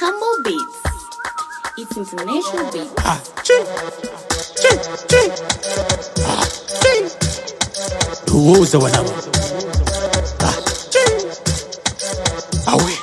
Humble Beats. It's international beat. Ah, ching, ching, ching. Ah, ching. Tuuze wanangu. Ah, ching. Awe.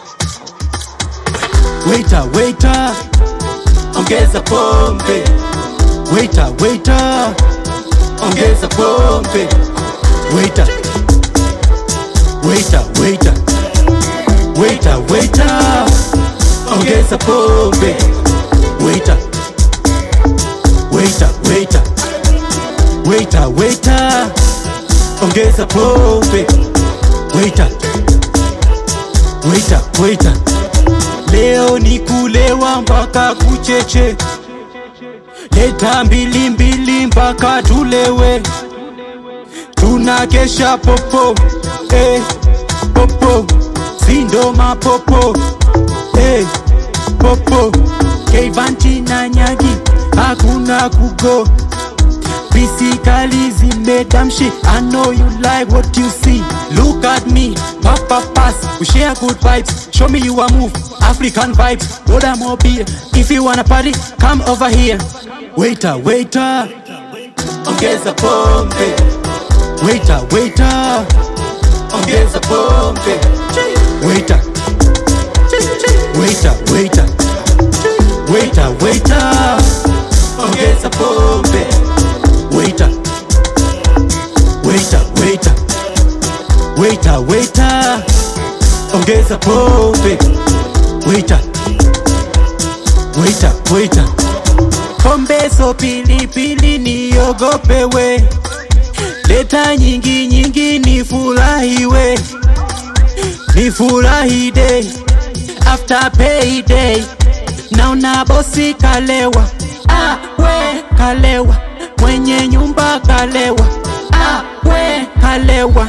Waiter, waiter. Ongeza pombe. Waiter, waiter. Ongeza pombe. Waiter. Waiter, waiter. Waiter, waiter. Ongeza pombe. Waiter. Waiter, waiter. Waiter, waiter. Ongeza pombe. Waiter. Waiter, waiter. Leo ni kulewa mpaka kucheche. Leta mbili mbili mpaka tulewe. Tunakesha popo. Eh, popo. Sindo mapopo. Eh, popo. Keivanti na nyagi. Hakuna kugo. Physically zimedamshi I know you like what you see Look at me, pop pop pass We share good vibes, show me you a move African vibes, order more beer If you wanna party, come over here Waiter, waiter Ongeza pombe Waiter, waiter Ongeza pombe Waiter Waiter, waiter Waiter, waiter Ongeza pombe Waiter Waiter, waiter Waiter, waiter Ongeza pombe Waiter Waiter, waiter Pombe so pilipili niogopewe Leta nyingi nyingi nifurahiwe Nifurahi day After payday Naona bosi kalewa ah, we kalewa Mwenye nyumba kalewa ah, we kalewa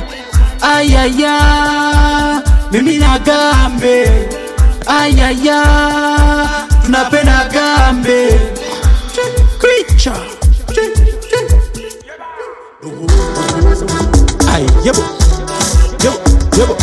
Ayaya Mimi na gambe Ayaya Tunapenda gambe Creature Ay, yebo Yebo, yebo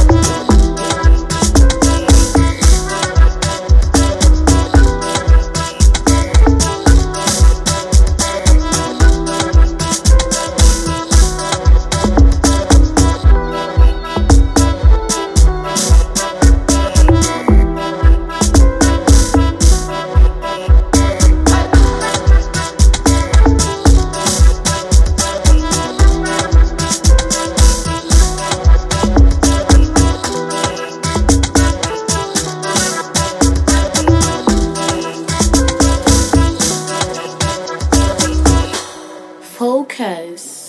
Focus.